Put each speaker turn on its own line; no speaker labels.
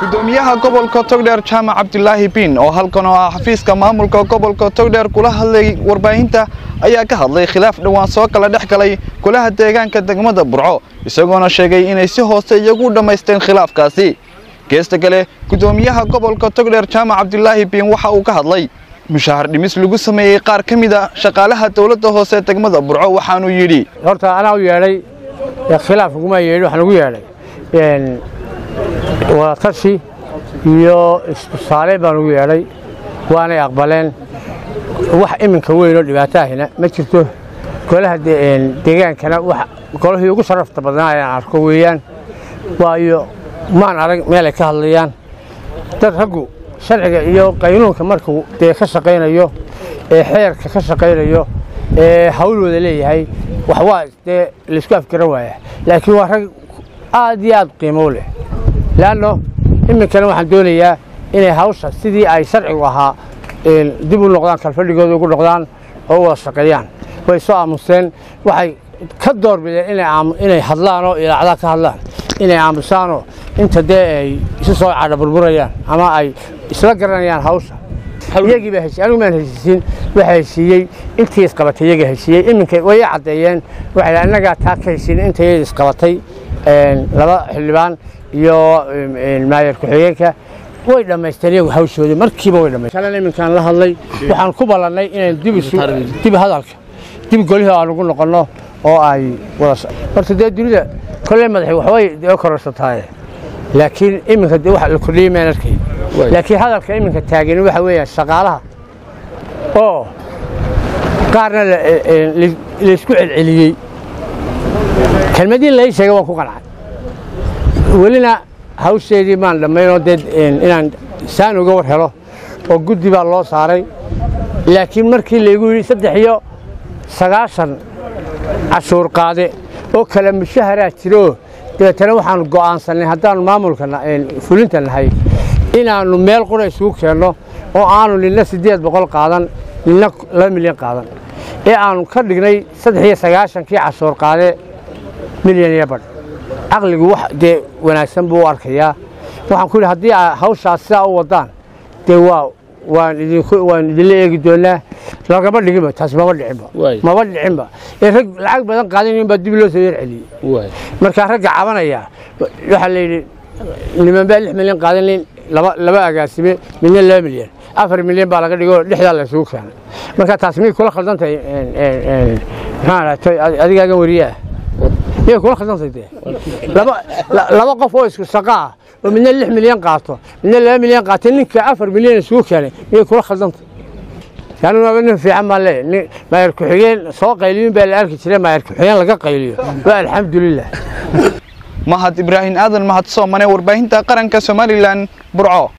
gudoomiyaha gobolka togdheer jaamac cabdilaahi biin oo halkan oo ah xafiiska maamulka gobolka togdheer kula hadlay warbaahinta ayaa ka hadlay khilaaf dhowaan soo kala dhex galay golaha deegaanka degmada burco isagoona sheegay inay si hoose iyagu dhammaysteen khilaafkaasi geesta kale gudoomiyaha gobolka togdheer jaamac cabdilaahi biin waxa uu ka hadlay mushaahar dhimis lagu sameeyey qaar ka mid a shaqaalaha dowladda hoose degmada burco waxaanuu yidhi
horta anaa u yeedhay khilaaf uguma yeedhin waxaan ugu yeedhay wadatashi iyo istusaale baan ugu yeedhay waanay aqbaleen wax iminka weyn oo dhibaataahina ma jirto golaha deegaankana golihii ugu sharafta badnaa ayaan arko weeyaan waayo maan arag meelay ka hadlayaan dad raggu sharciga iyo qaynuunka markuu dee ka shaqaynayo ee xeerka ka shaqaynayo ee hawlooda leeyahay wax waa dee laysku afgaran waaya laakiin waa rag aad iyo aad qiimo leh leanno iminkana waxaan doonayaa inay hawsha sidii ay sharcigu ahaa dib u noqdaan kalfadhigooda ugu noqdaan oo u wada shaqeeyaan way soo aamuseen waxay ka doorbideen inay hadlaan oo ilaacdaa ka hadlaan inay aamusaanoo inta dee ay isu soo cadha burburayaan ama ay isla garanayaan hawsha iyagii baa heshiy anigu maan heshiisiin waxa heshiiyey intii isqabatay iyaga heshiiyey iminka way caddeeyeen waxay annagaa taa ka heshiin intayada isqabatay laba xildhibaan iyo maayar ku-xigeenka way dhammaysteen iyagu hawshoodii markiiba way dhammaysteen kalena iminkaan la hadlay waxaan ku ballannay inaan dib isu dib hadalka dib golihii aan ugu noqonno oo ay wada horta dee dunida kolley madaxi waxbay dee kororsataaye laakiin iminka dee wax la kordhiyey maan arkay laakiin hadalka iminka taagan waxa weeyaan shaqaalaha oo qaarna laysku celceliyey kelmadii lai sheegay waan ku qancay welina hawsheedii maan dhammaynoo dee inaan saan uga war helo oo guddi baa loo saaray laakiin markii laygu yidhi saddex iyo sagaashan cashuur qaade oo kale mushaharaa jiraoo dabeetana waxaanu go'aansannay haddaannu maamulka fulinta nahay inaannu meel qura isugu keenno oo aanu ninna siddeed boqol qaadan ninna laba milyan qaadan ee aannu ka dhignay saddex iyo sagaashankii cashuur qaade milyan iyo badh caqligu wax dee wanaagsan buu u arkayaa waxaan ku yidhi haddii hawshaas sidaa u waddaan dee waa waan waan idinla eegi doonaa lagama dhiginba taas maba dhicinba maba dhicinba ee rag lacag badan qaadanayn baa dib loo soo yar celiyey markaa ragga cabanaya waxaa la yidhi niman baa lix milyan qaadanayn laba agaasime midna laba milyan afar milyan baa laga dhigoo dhexdaa la isugu keenay markaa taas miyay kula khaldantahay maxaa adigaagan wariyaa miyay kula khaldantay dee laba qof oo isku shaqa ah oo midna lix milyan qaato midna laba milyan qaatay ninka afar milyan isugu keenay miyay kula khaldantay anigaba nin fiican baan leeyahy maayar ku-xigeen soo qayliyin baa la arki jiray maayar ku-xigeen laga qayliyo waa alxamdulilah
mahad ibraahim aadan mahad soomane warbaahinta qaranka somalilan burco